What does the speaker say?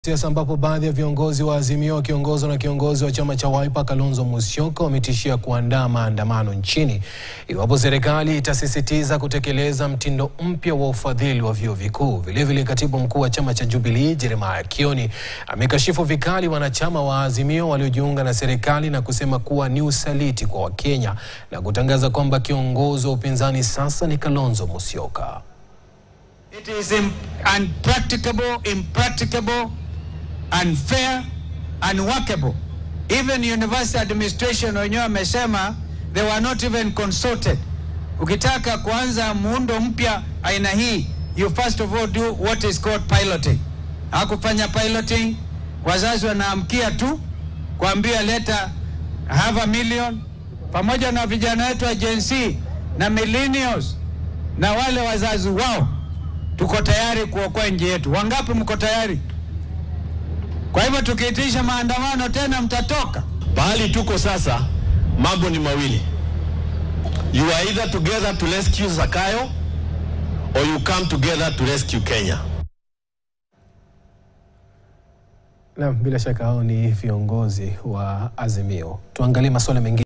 Siasa ambapo baadhi ya viongozi wa Azimio wakiongozwa na kiongozi wa chama cha Wiper Kalonzo Musyoka wametishia kuandaa maandamano nchini iwapo serikali itasisitiza kutekeleza mtindo mpya wa ufadhili wa vyuo vikuu. Vilevile, katibu mkuu wa chama cha Jubilee Jeremiah Kioni amekashifu vikali wanachama wa Azimio waliojiunga na serikali na kusema kuwa ni usaliti kwa Wakenya na kutangaza kwamba kiongozi wa upinzani sasa ni Kalonzo Musyoka. It is im- unpracticable, impracticable, unfair, unworkable. Even university administration wenyewe wamesema they were not even consulted. Ukitaka kuanza muundo mpya aina hii, you first of all do what is called piloting. Hakufanya piloting, wazazi wanaamkia tu kuambia leta half a million, pamoja na vijana wetu wa Gen Z na millennials na wale wazazi wao tuko tayari kuokoa nchi yetu. Wangapi mko tayari? Kwa hivyo tukiitisha maandamano tena mtatoka. Pahali tuko sasa, mambo ni mawili. You are either together to rescue Zakayo or you come together to rescue Kenya. Na bila shaka hao ni viongozi wa Azimio. Tuangalie masuala mengine.